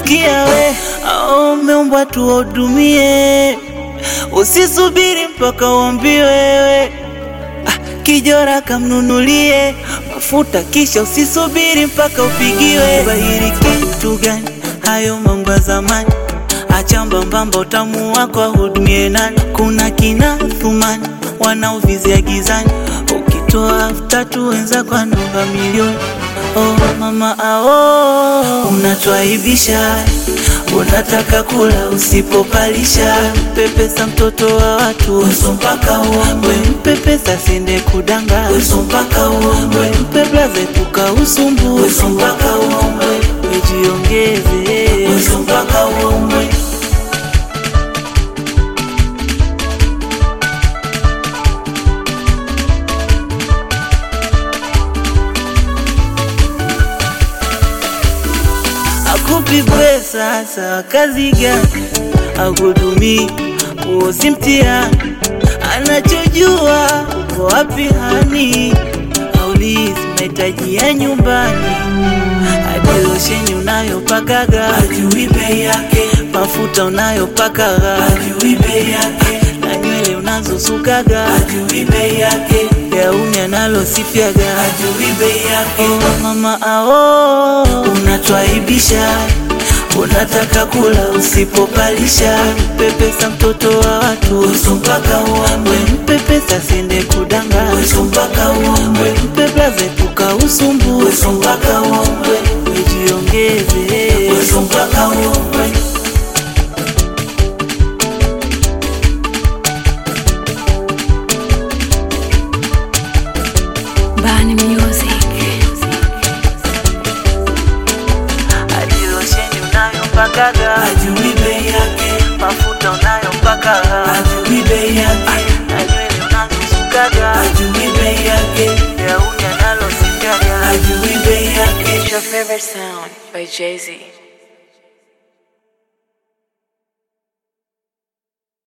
sikia we, au umeumbwa tuwahudumie, usisubiri mpaka uambiwe wewe. Ah, kijora kamnunulie mafuta, kisha usisubiri mpaka upigiwe. Bahiri kitu gani? Hayo mambo ya zamani, acha mbambamba, utamu wako ahudumie nani? Kuna kina Thumani wanaovizia gizani, ukitoa elfu tatu wenzako anaomba milioni. Oh mama ao, unatwaibisha, unataka kula usipopalisha. Mpepesa mtoto wa watu, uso mpaka uombe. Mpepesa sende kudanga, uso mpaka uombe. Mpe blaze puka usumbu, uso mpaka uombe. Wejiongeze, uso mpaka uombe. Akupi pesa sawa, kazi gani? Akuhudumii, huo si mtihani. Anachojua uko wapi hani, aulizi mahitaji ya nyumbani, hadi losheni unayopakaga ajui bei yake, mafuta unayopakaga ajui bei yake, na nywele unazosukaga ajui bei yake, gauni analosifiaga ajui bei yake. Oh, mama ao, unatwaibisha unataka kula usipopalisha. Mpepesa mtoto wa watu, uso mpaka uombe. Mpepesa sende kudanga, uso mpaka uombe. Mpe blaze puka usumbu, uso mpaka uombe. Wejiongeze, uso mpaka uombe. Bani Music. Hadi losheni unayopakaga ajui bei yake, mafuta unayopakaga ajui bei yake, na nywele unazosukaga ajui bei yake, gauni analosifiaga ajui bei yake. It's your favorite sound by Jay Z.